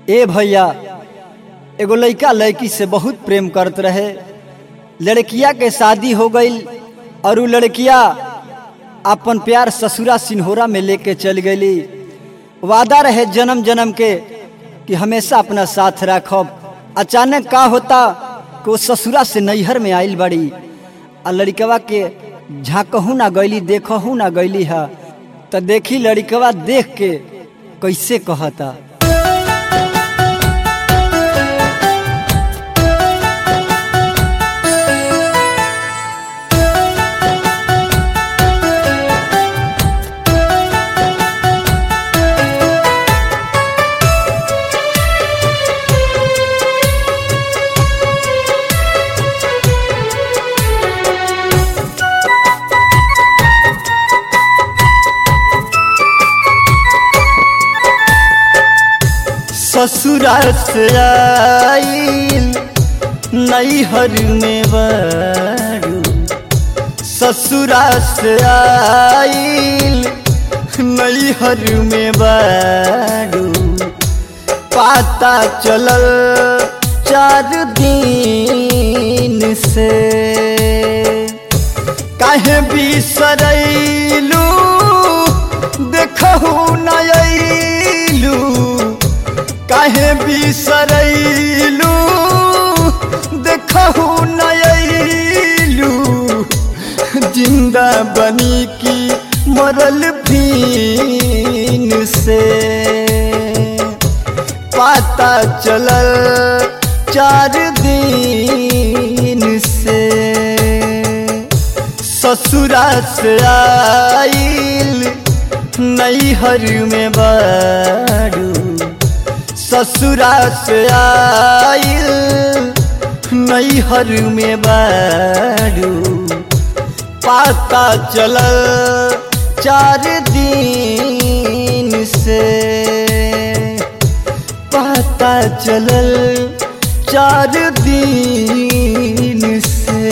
ए भैया एगो लड़का लड़की से बहुत प्रेम करत रहे लड़किया के शादी हो गई और उ लड़किया अपन प्यार ससुरा सिन्होरा में लेके चल गई वादा रहे जन्म जन्म के कि हमेशा अपना साथ रखब अचानक का होता कि वो ससुरा से नैहर में आइल बड़ी आ लड़कवा के झाँकहू ना गईली देखहू ना गईली है तो देखी लड़कवा देख के कैसे कहता ससुरा से आइल नैहर में बड़ू ससुरा से आइल नैहर में बड़ू पाता चलल चार दिन से काहे बिसरैलू देखहू नयलू काहे बिसरैलू देखहू नयलू जिंदा बनी की मरल भीन से पता चलल चार दिन से ससुरा से आइल नैहर में बाड़ू ससुरा से आइल नैहर में बाड़ू पाता चलल चार दिन से पता चलल चार दिन से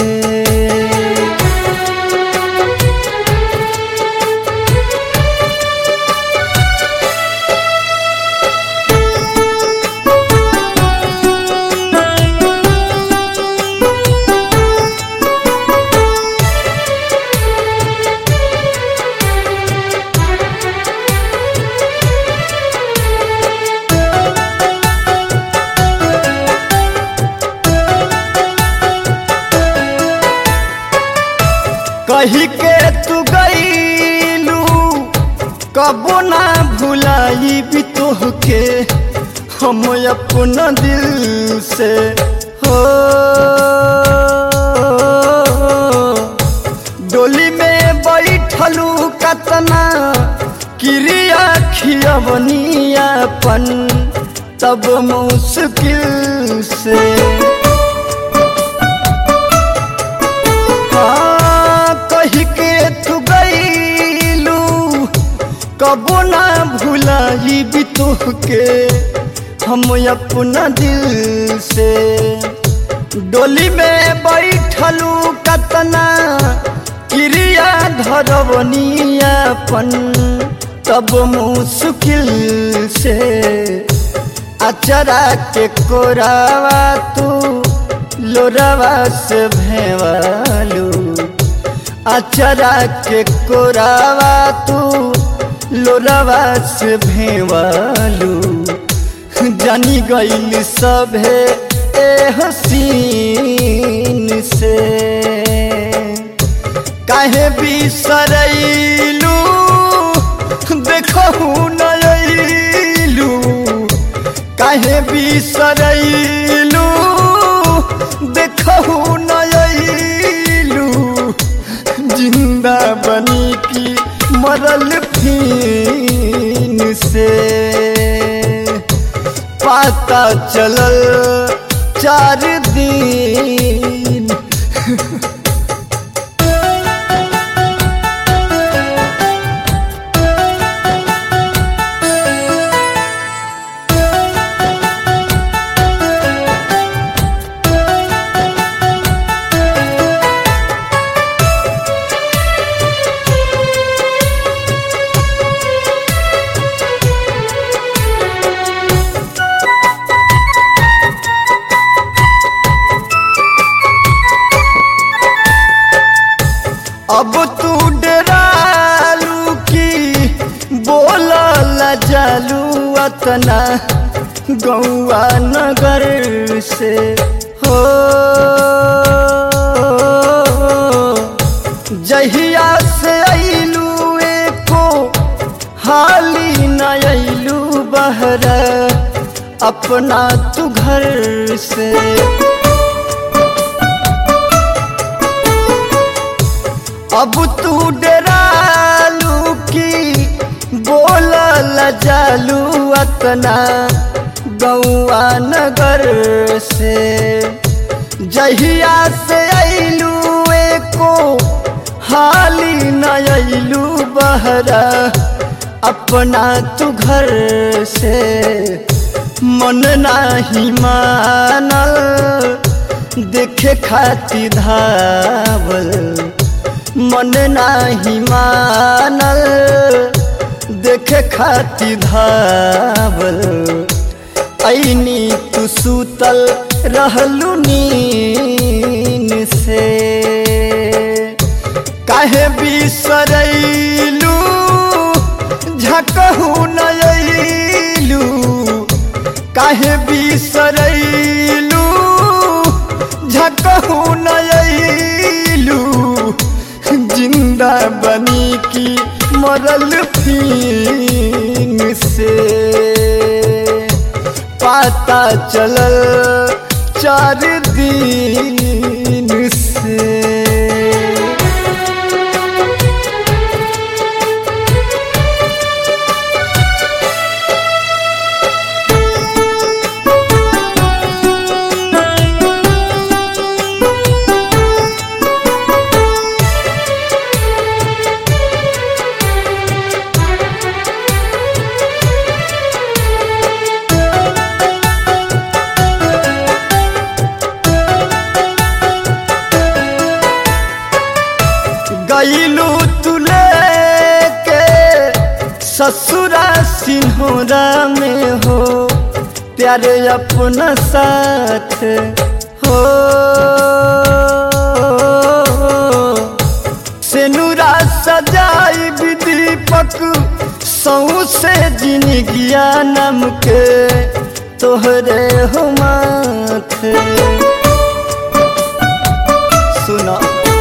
कही के तू गईलू कबो ना भुलाई भी तोहके हम अपना दिल से हो डोली में बैठलू कतना क्रिया खियवनियापन तब मुश्किल से कही के तू गईलू कबो ना भुलाई भी तोहके हम अपना दिल से डोली में बैठलू कतना क्रिया धरवनियापन तब मुश्किल से अचरा के कोरावा तू लोरावा से भेवालू अचरा के कोरावा तू लोरावा से भेवालू जानी गईल सभे ए हसीन से काहे बिसरैलू देखहू नयलू काहे बिसरैलू देखहू नयलू जिंदा बनी की मरल फीन से पता चलल चार दिन अतना गौआ नगर से हो जहिया से अइलू एको हाली न अइलू बहर अपना तू घर से अब तू डरालू की बोलल जालू अतना गौआ नगर से जहिया से अइलू एको हाली न अइलू बहरा अपना तू घर से मन नाही मानल देखे खाती धावल मन नाही मानल देखे खाती धावल ऐनी तू सूतल रहलू नीन से काहे बिसरैलू झकहू नयलू काहे बिसरैलू झकहू नयलू जिंदा बनी की मरल फीन से पता चलल चार दिन से गईलू तुले के ससुरा सिन्होरा में हो प्यारे अपना साथ हो सेनुरा सजाई दीपक सौ से जिनगिया नम के तोहरे हो माथे सुना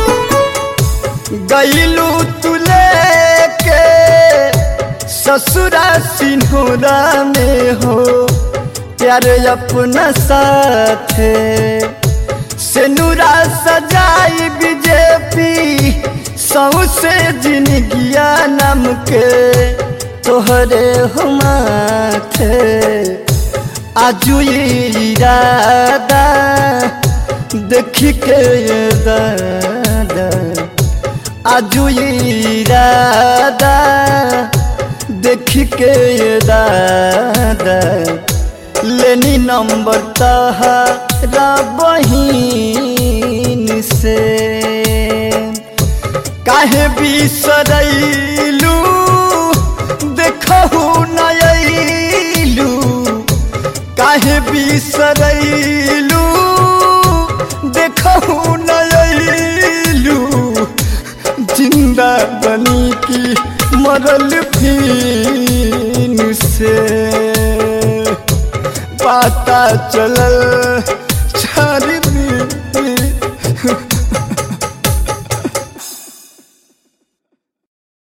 गईलू तुले के ससुरा सिन्होरा में हो प्यारे अपना साथ सेनुरा सजाई बीजेपी सौ से जिनगिया नम के तोहरे हो माथे आजू इरादा देख के दादा आजू इरादा देख के दादा लेनी नंबर तहरा बहिन से काहे बिसरैलू देखहू नयलू काहे बिसरैलू देखहू नयलू जिंदा बनी की मरल फीन से पता चलल चार